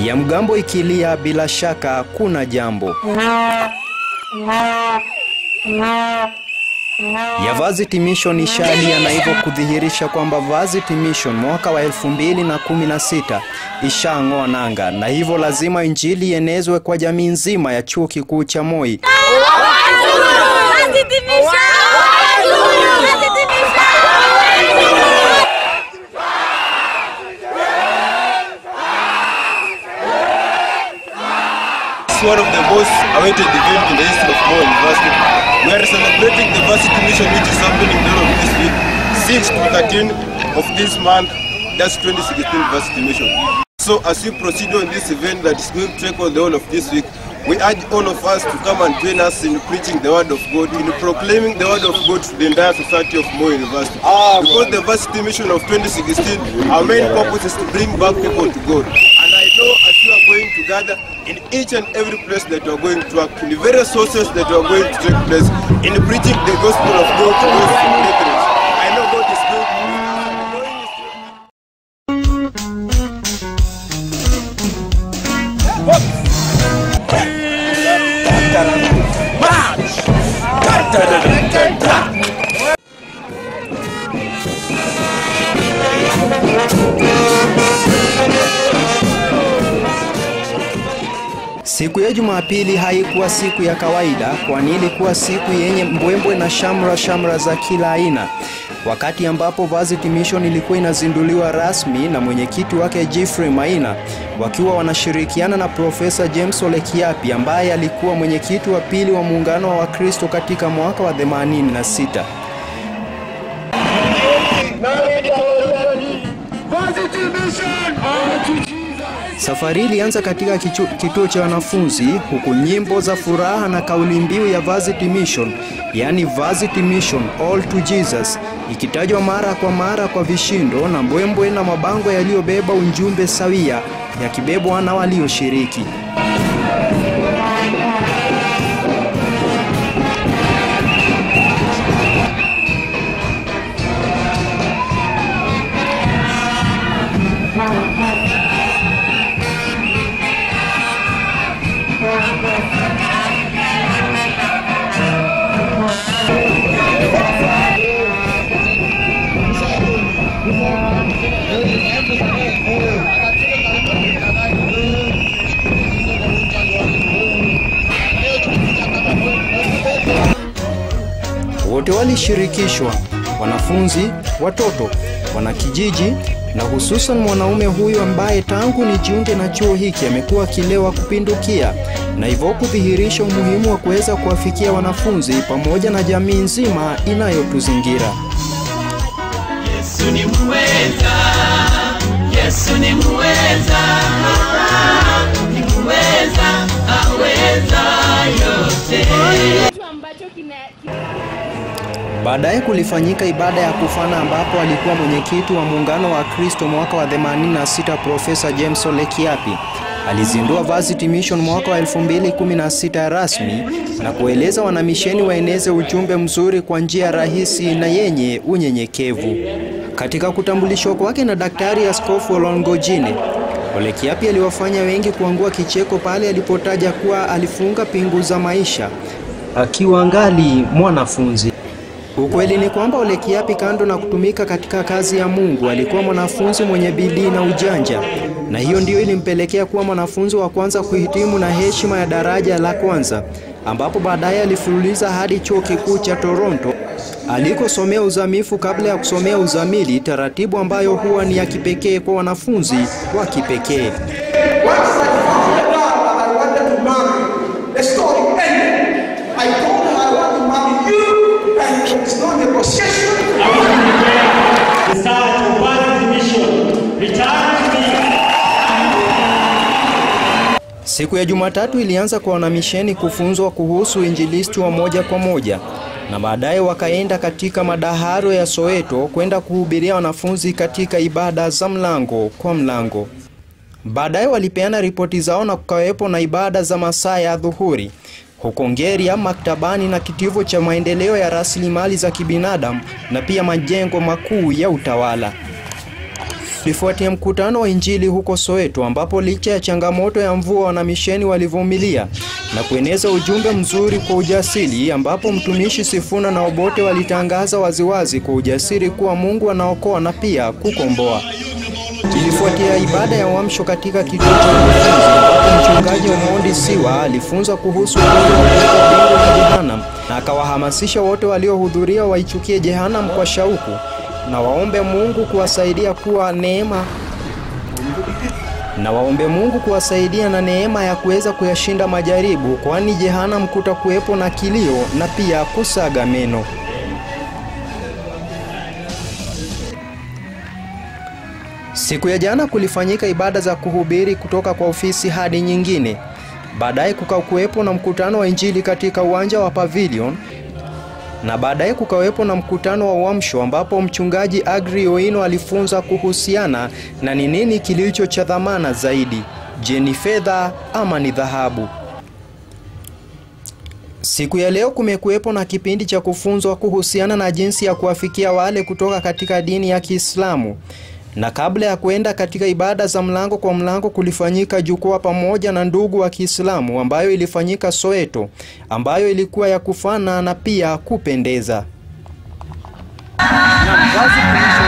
ya mgambo ikilia, bila shaka kuna jambo. ya Varsity Mission ishalia na hivyo kudhihirisha kwamba Varsity Mission mwaka wa 2016 ishang'oa nanga, na hivyo lazima injili ienezwe kwa jamii nzima ya chuo kikuu cha Moi. It's one of the most awaited events in the history of Moi University. We are celebrating the Varsity Mission which is happening the whole of this week, 6 to 13 of this month, that's 2016 Varsity Mission. So as we proceed on this event that is going to take on the whole of this week, we urge all of us to come and join us in preaching the word of God, in proclaiming the word of God to the entire society of Moi University. Because the Varsity Mission of 2016, our main purpose is to bring back people to God. And I know as you are going to gather in each and every place that you are going to work, in the various sources that you are going to take place, in preaching the gospel of God to those brethren. I know God is good. Siku ya Jumapili haikuwa siku ya kawaida, kwani ilikuwa siku yenye mbwembwe na shamra shamra za kila aina, wakati ambapo Varsity Mission ilikuwa inazinduliwa rasmi na mwenyekiti wake Geoffrey Maina, wakiwa wanashirikiana na Profesa James Ole Kiapi ambaye alikuwa mwenyekiti wa pili wa muungano wa Wakristo katika mwaka wa 86. Safari ilianza katika kichu- kituo cha wanafunzi huku nyimbo za furaha na kauli mbiu ya Varsity Mission, yaani Varsity Mission All to Jesus, ikitajwa mara kwa mara kwa vishindo na mbwembwe na mabango yaliyobeba ujumbe sawia yakibebwa na walioshiriki. Wote walishirikishwa: wanafunzi, watoto, wanakijiji na hususan mwanaume huyu ambaye tangu nijiunge na chuo hiki amekuwa akilewa kupindukia, na hivyo kudhihirisha umuhimu wa kuweza kuwafikia wanafunzi pamoja na jamii nzima inayotuzingira. Yesu ni muweza, Yesu ni muweza, ni muweza, aweza yote. kitu ambacho kina Baadaye kulifanyika ibada ya kufana ambapo alikuwa mwenyekiti wa muungano wa Kristo mwaka wa 86 Profesa James Ole Kiapi alizindua Varsity Mission mwaka wa 2016 rasmi na kueleza wanamisheni waeneze ujumbe mzuri kwa njia rahisi na yenye unyenyekevu. Katika kutambulishwa kwake na Daktari Askofu Olongojine, Ole Kiapi aliwafanya wengi kuangua kicheko pale alipotaja kuwa alifunga pingu za maisha akiwa angali mwanafunzi. Ukweli ni kwamba Ole Kiapi kando na kutumika katika kazi ya Mungu alikuwa mwanafunzi mwenye bidii na ujanja, na hiyo ndiyo ilimpelekea kuwa mwanafunzi wa kwanza kuhitimu na heshima ya daraja la kwanza, ambapo baadaye alifululiza hadi chuo kikuu cha Toronto alikosomea uzamifu kabla ya kusomea uzamili, taratibu ambayo huwa ni ya kipekee kwa wanafunzi wa kipekee. I wanted to marry. The story ended. I told her I want to marry you, and it's not negotiation. Research of Varsity Mission. Return to me. Siku ya Jumatatu ilianza kwa wanamisheni kufunzwa kuhusu injilisti wa moja kwa moja na baadaye wakaenda katika madaharo ya Soweto kwenda kuhubiria wanafunzi katika ibada za mlango kwa mlango. Baadaye walipeana ripoti zao na kukawepo na ibada za masaa ya dhuhuri huko Ngeria, maktabani na kitivo cha maendeleo ya rasilimali za kibinadamu na pia majengo makuu ya utawala. Kulifuatia mkutano wa Injili huko Soweto ambapo licha ya changamoto ya mvua wanamisheni walivumilia na kueneza ujumbe mzuri kwa ujasiri ambapo mtumishi Sifuna na Obote walitangaza waziwazi kwa ujasiri kuwa Mungu anaokoa na pia kukomboa. Ilifuatia ibada ya uamsho katika kituo cha wanafunzi ambapo mchungaji Omondi Siwa alifunza kuhusu ukweli wa kuwepo mbingu na jehanamu na akawahamasisha wote waliohudhuria waichukie jehanamu kwa shauku na waombe Mungu kuwasaidia kuwa neema na waombe Mungu kuwasaidia na neema ya kuweza kuyashinda majaribu, kwani jehanamu kutakuwepo na kilio na pia kusaga meno. Siku ya jana kulifanyika ibada za kuhubiri kutoka kwa ofisi hadi nyingine. Baadaye kukakuwepo na mkutano wa Injili katika uwanja wa Pavilion na baadaye kukawepo na mkutano wa uamsho ambapo mchungaji Agri Oino alifunza kuhusiana na ni nini kilicho cha dhamana zaidi, je, ni fedha ama ni dhahabu? Siku ya leo kumekuwepo na kipindi cha kufunzwa kuhusiana na jinsi ya kuwafikia wale kutoka katika dini ya Kiislamu. Na kabla ya kuenda katika ibada za mlango kwa mlango kulifanyika jukwaa pamoja na ndugu wa Kiislamu ambayo ilifanyika Soweto, ambayo ilikuwa ya kufana na pia kupendeza. Na